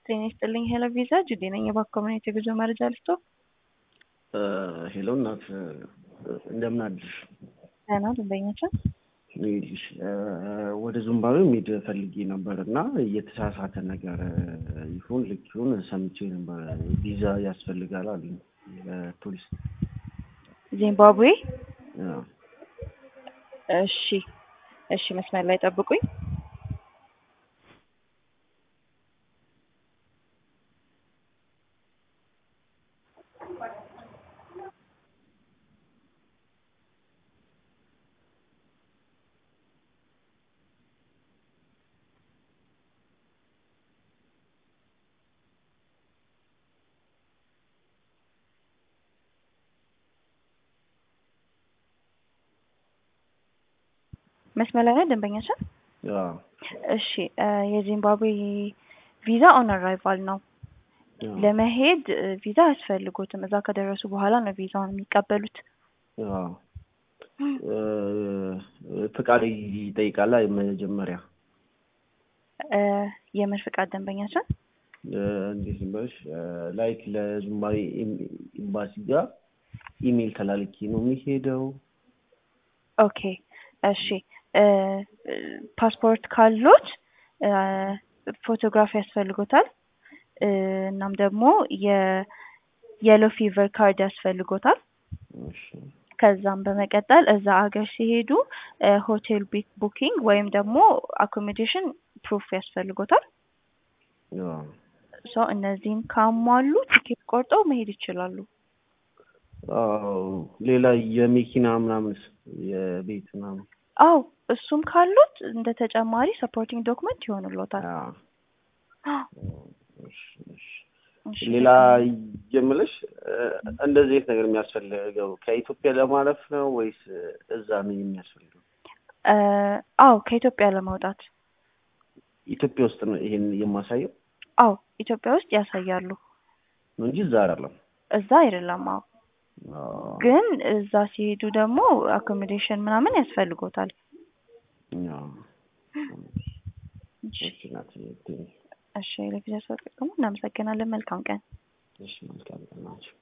ጤና ይስጥልኝ ሄሎ ቪዛ ጁዴ ነኝ። የባንክ ኮሚኒቲ የጉዞ መረጃ ልስጦ። ሄሎ እናት እንደምን አድርሽ? ደህና ደንበኛችን ይኸውልሽ ወደ ዚምባብዌ መሄድ ፈልጌ ነበር እና እየተሳሳተ ነገር ይሁን ልክ ይሁን ሰምቼ ነበር። ቪዛ ያስፈልጋል አሉ ለቱሪስት። ዚምባብዌ። አዎ። እሺ እሺ፣ መስመር ላይ ጠብቁኝ። መስመር ላይ ነው ደንበኛችን። አዎ። እሺ የዚምባብዌ ቪዛ ኦን አራይቫል ነው። አዎ። ለመሄድ ቪዛ አያስፈልጎትም። እዛ ከደረሱ በኋላ ነው ቪዛውን የሚቀበሉት። አዎ። ፍቃድ ይጠይቃል መጀመሪያ እ የምን ፍቃድ ደንበኛችን? እንዴት ልበልሽ ላይክ ለዚምባብዌ ኤምባሲ ጋር ኢሜይል ተላልኬ ነው የሚሄደው። ኦኬ እሺ እ ፓስፖርት ካሎት እ ፎቶግራፍ ያስፈልጎታል። እ እናም ደግሞ የየሎ ፊቨር ካርድ ያስፈልጎታል። እሺ ከዛም በመቀጠል እዛ አገር ሲሄዱ እ ሆቴል ቢክ ቡኪንግ ወይም ደግሞ አኮሞዴሽን ፕሩፍ ያስፈልጎታል። አዎ። ሶ እነዚህን ካሟሉ ቲኬት ቆርጠው መሄድ ይችላሉ። አዎ። ሌላ የመኪና ምናምንስ የቤት ምናምን አው እሱም ካሉት እንደ ተጨማሪ ሰፖርቲንግ ዶክመንት ይሆኑሎታል። አዎ። እሺ፣ እሺ። እሺ፣ ሌላ የምልሽ እንደዚህ አይነት ነገር የሚያስፈልገው ከኢትዮጵያ ለማለፍ ነው ወይስ እዛ ነው የሚያስፈልገው? እ አው ከኢትዮጵያ ለመውጣት ኢትዮጵያ ውስጥ ነው ይሄን የማሳየው አው ኢትዮጵያ ውስጥ ያሳያሉ። ነው እንጂ እዛ አይደለም። እዛ አይደለም። አው አዎ። ግን እዛ ሲሄዱ ደግሞ አኮሞዴሽን ምናምን ያስፈልጎታል። አዎ። እሺ፣ እሺ ናት። እሺ ለጊዜ ሰው ጥቅሙ እናመሰግናለን። መልካም ቀን። እሺ መልካም ቀን ናቸው።